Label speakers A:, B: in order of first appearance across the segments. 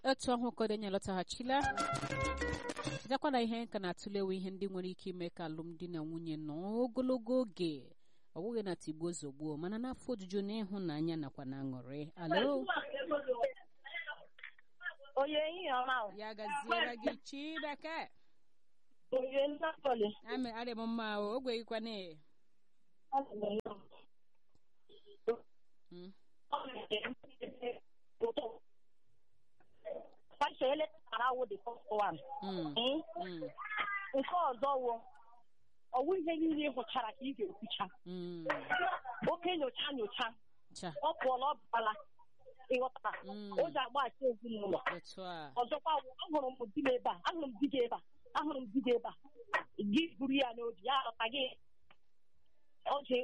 A: otu ọhụụ kodenye lọtaghachila chetakwa na ihe nka na-atụlewe ihe ndị nwere ike ime ka alụmdi na nwunye nọ ogologo oge ọ bụghị na tigbuo zogbuo mana n'afọ ojuju na ịhụnanya nakwa na aṅụrị alo
B: Onye ehihie ọma o.
A: ya gaziere gị chideke
B: Onye nnakọli.
A: ame adị m mma o ogweghịkwana Mm.
B: Fashion eletara wo the first one.
A: Mm.
B: Mm.
A: Mm.
B: Nke ọzọ wo ọwụ ihe niile ị hụchara ka ị ga-ekwucha
A: Mm.
B: oke nyocha nyocha
A: cha
B: ọ pụọla ọ bụala ịghọtara
A: Mm.
B: o ji agbachi ezinụlọ
A: otu a
B: ọzọkwa wụ, ahụrụ m di m ebe a ahụrụ m di gị ebe a ahụrụ m di gị ebe a gị buru ya n'obi ya alọta gị o ji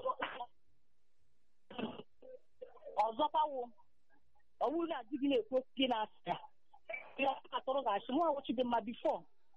B: ọzọkwa wụ ọwụ na di gị na-ekwu okwu gị na-asị ya ya atụrụ ga-achị mụ awụchi dị mma bifọ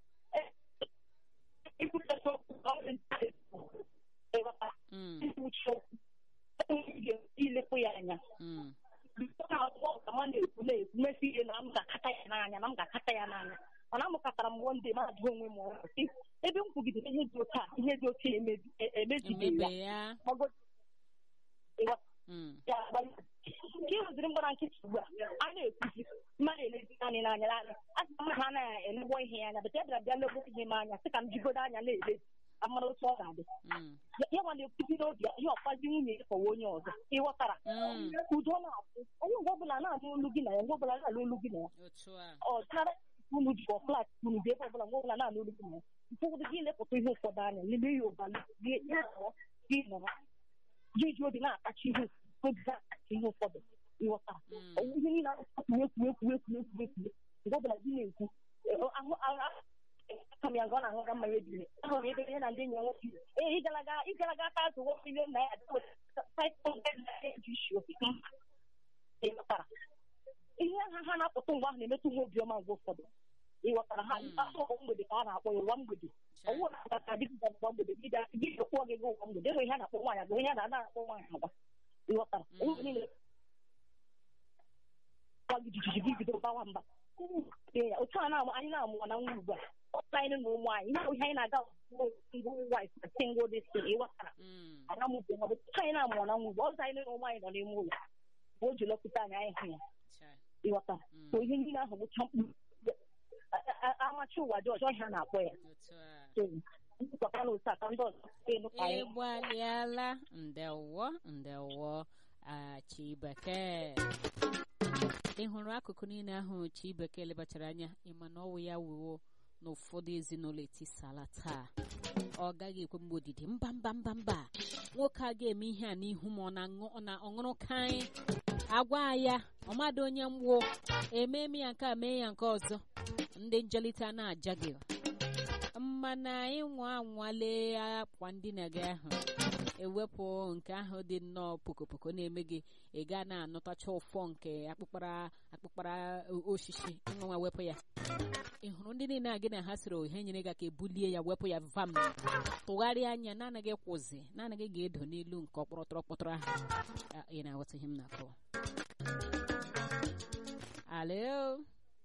B: ikwuchata okwu ka ọ dị nta ịghọta
A: Mm.
B: ikwuchi okwu ilepụ ya anya
A: Mm.
B: ka ọ na-ekwu na-ekwu mesi ihe na m ga-akata ya n'anya na m ga-akata ya n'anya mana amụkatara m wonde m ajụ onwe m ọrụ sị, ebe m kwugidere ihe dị otu a ihe dị otu a emebi- e- emezibeghị ya
A: emebe ya
B: Mago- ịghọta
A: Mm.
B: ya agbalị. nke ịrụziri mgbara nkịtị ugbu a a na-ekwuzi mmadụ elezi anyị n'anya n'anya a sị na ha na-elebo ihe ya anya bete bịara bịa lebo ihe m anya sị ka m jigodo anya na-ele amara otu ọ ga-adị
A: Mm.
B: Ya- ya nwa na-ekwuzi n'obi ya ihe ọkwazi nwunye ya kọwa onye ọzọ ịghọtara
A: Mm.
B: udo na-apụ onye mgbe ọbụla na-anụ olu gị na ya mgbe ọbụla na-anụ olu gị na ya
A: otu a
B: ọ dịnara unu ji ọ flat unu dị ebe ọbụla mgbe ọbụla na-anụ olu gị na ya ụfọdụ gị lepụta ihe ụfọdụ anya lele ya ụbalị gị ya nọrọ gị nọrọ gị ji obi na-akacha ihe obi na-akacha ihe ụfọdụ ịghọtara
A: Mm.
B: ọwụ ihe niile ekwu ekwu ekwu ekwu ekwu ekwu mgbe ọbụla gị na-ekwu eh, ahụ ahụ aka m ya nga ọ na-aṅụga mmanya ebiri ahụrụ ebe ihe na ndị enyi ya nwoke ee ịgalaga ịgalaga aka azụ nwoke ile na ya eji isi ofe mba ịghọtara ihe ha ha na-apụta mgbe ahụ na-emetụ ha obiọma mgbe ụfọdụ ịghọtara ha
A: Mm.
B: asọ mgbede ka a na-akpọ ya ụwa mgbede
A: cha
B: ọwụ na akata dịka ụwa mgbede gị ga- gị ga-ekwu gị gị ụwa mgbede enweghị ihe a na-akpọ nwaanyị agwa ihe a na-ana akpọ nwaanyị agwa ịghọtara
A: Mm.
B: onye niile gwa gị jijiji gị bido gbawa mba Ee, ya otu a na anyị na-amụwa na nwa ugbu a ọtụtụ anyị na ụmụ anyị ihe ihe anyị na-aga single wife na single this thing ịghọtara
A: Mm.
B: ana m bụ ọtụtụ anyị na-amụwa na nwa ugbu a ọzọ anyị na ụmụ anyị nọ n'ime ụlọ mgbe o ji lọpụta anyị anyị hụ ya
A: cha
B: ịghọtara
A: Mm.
B: so ihe niile ahụ bụcha mkpu A- a- amachi ụwa dị ọjọọ ihe a na-akpọ ya
A: otu a
B: so nkwụkọta na otu a ka ndị ọzọ elu ka anyị
A: ịgbalịala ndewo ndewo a chibeke ị hụrụ akụkụ niile ahụ chibeke lebachara anya ịma na ọwụ ya wuo na ụfọdụ ezinụlọ etisala taa ọ gaghị ekwe mgbe odidi mba mba mba mba nwoke a ga-eme ihe a n'ihu ma ọ na-aṅụ ọ na ọṅụrụ kaị agwa ya ọmadụ onye mgbo ememe ya nke a mee ya nke ọzọ ndị njelite a na-aja gị mana ịnwa anwale akwa ndina gị ahụ ewepụ nke ahụ dị nnọọ pokopoko na-eme gị ị ga na-anụtacha ụfọ nke akpụkpara akpụkpara o- osisi ịnwa wepụ ya ị hụrụ ndị niile a gị na ha sịrị ohe nyere gị aka ebulie ya wepụ ya vam tụgharịa anya naanị gị kwụzi naanị gị ga-edo n'elu nke ọkpọrọtọrọ kpọtọrọ ahụ Ah, ị na-aghọta ihe m na-akọwa alo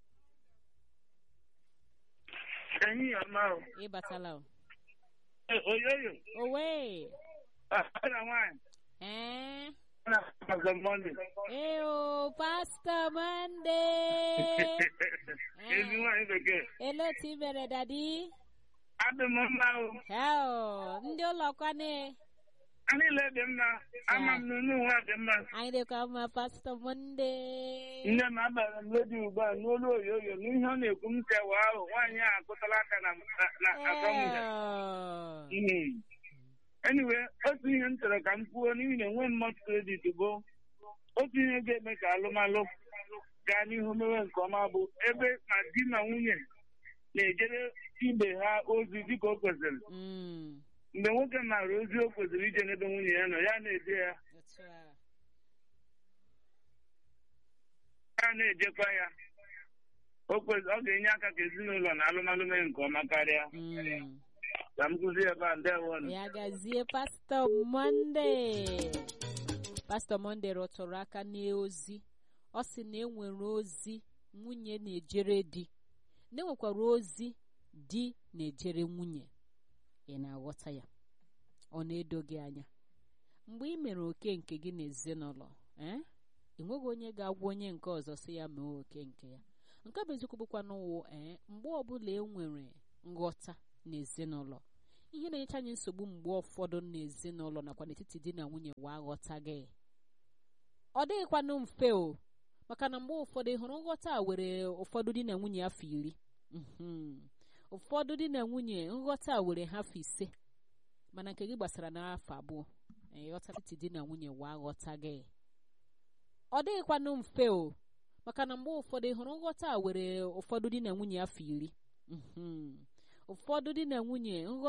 C: Ẹ̀yin ọ̀ma o.
A: ịbatala o
C: Oyoyo.
A: owe
C: Ọ̀nà nwaanyị.
A: ee
C: Ọ̀nà ọ̀zọ Mọ́ndé.
A: Eo, Pastor Monday.
C: Ezi nwaanyị bekee.
A: Ele otu i mere dadi?
C: Adị m mma o.
A: Heo, ndị ụlọkwane.
C: A niile dị mma. Ama m n'unu nwa dị mma.
A: Anyị dịkwa mma Pastor Monday.
C: Nne m abara m redio ugbu a n'olu oyoyo n'ihe ọ na-ekwu m sewa ahụ nwaanyị a akụtala aka na na asọmpi.
A: Eo.
C: Mm. Anyway, otu ihe m chọrọ ka m kwuo n'ihi na enwe mmadụ kredit bụ otu ihe ga-eme ka alụmalụ gaa n'ihu mewe nke ọma bụ ebe ma di na nwunye na-ejere ibe ha ozi dịka o kwesịrị
A: Mm,
C: mgbe nwoke maara ozi o kwesịrị ije n'ebe nwunye ya nọ ya na-eje ya
A: otu a.
C: ya na-ejekwa ya o kwesịrị ọ ga-enye aka ka ezinụlọ na alụmalụ mee nke ọma karịa
A: Mm.
C: ka m kụzie ebe a ndewo nụ.
A: Ya gazie Pastor Monday. Pastor Monday rọtụrụ aka n'ozi. Ọ sị na enwere ozi nwunye na-ejere di na enwekwara ozi di na-ejere nwunye ị na-aghọta ya ọ na-edo gị anya mgbe ị mere oke nke gị n'ezinụlọ ee ị nweghị onye ga-agwa onye nke ọzọ si ya mee oke nke ya nke bụ eziokwu bụkwa n'ụwa ee mgbe ọbụla e nwere nghọta n'ezinụlọ ihe na-enyecha anyị nsogbu mgbe ụfọdụ n'ezinụlọ nakwa n'etiti di na nwunye wa aghọtaghị ọ dịghịkwanụ mfe o maka na mgbe ụfọdụ ị hụrụ nghọta a were ụfọdụ di na nwunye afọ iri ụfọdụ di na nwunye nghọta a were ha afọ ise mana nke gị gbasara n'afọ abụọ ịghọta etiti di na nwunye wa aghọtaghị ọ dịghịkwanụ mfe o maka na mgbe ụfọdụ ị hụrụ nghọta a were ụfọdụ di na nwunye afọ iri ụfọdụ di na nwunye nghọta